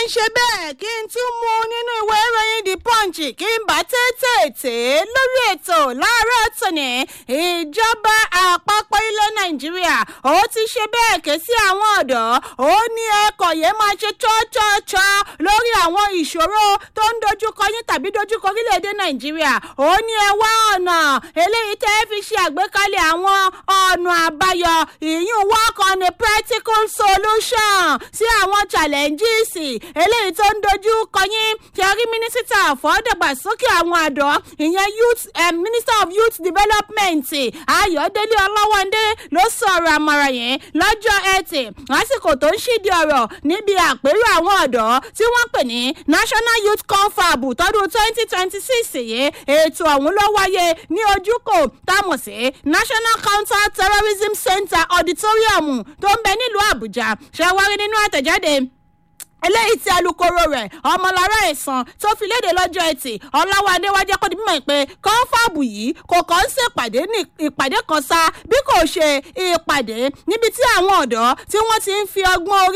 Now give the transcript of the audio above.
ṣe bẹ́ẹ̀ kí n tún mú nínú ìwé ìròyìn the punch kí n bá tètè lórí ètò láàárọ̀ tòní ìjọba àpapọ̀ ilẹ̀ nàìjíríà ó ti ṣe bẹ́ẹ̀ ké sí àwọn ọ̀dọ́ ó ní ẹ̀kọ́ yẹn máa ṣe chọ́chọ́chọ́ lórí àwọn ìṣòro tó ń dojúkọ yín tàbí dojúkọ orílẹ̀-èdè nàìjíríà ó ní ẹ wá ọ̀nà eléyìí tẹ́ fi ṣe àgbékalẹ̀ àwọn ọ̀nà àbáyọ ìyún work on a practical solution sí àwọn challenges eléyìí tó ń dojú kọ yín kí a rí mínísítà fọ́dàgbàsókè àwọn àdọ́ ìyẹn youth um, minister of youth development ayọ̀délé ọlọ́wọ́ndé ló sọ̀rọ̀ àmọ̀ràn yẹn lọ́jọ́ ẹtì lásìkò tó ń ṣídìí ọ̀rọ̀ níbi àpérò àwọn ọ̀dọ́ tí wọ́n pè ní national youth confab tọdún twenty twenty six yìí ètò ọ̀hún ló wáyé ní ojúkò táwọn sí national counter terrorism center auditorium tó ń bẹ nílùú àbújá ṣe wárí nínú àtẹ̀jáde eléyìí tí alūkkóró rẹ̀ ọmọlára ẹ̀sán tó fi léde lọ́jọ́ ẹtì ọláwádé wájẹ́ kó di mímọ̀ pé kọ́ńfàbù yìí kò kàn ń ṣèpàdé ní ìpàdé kan sá bí kò ṣe ìpàdé níbi tí àwọn ọ̀dọ́ tí wọ́n ti ń fi ọgbọ́n orí.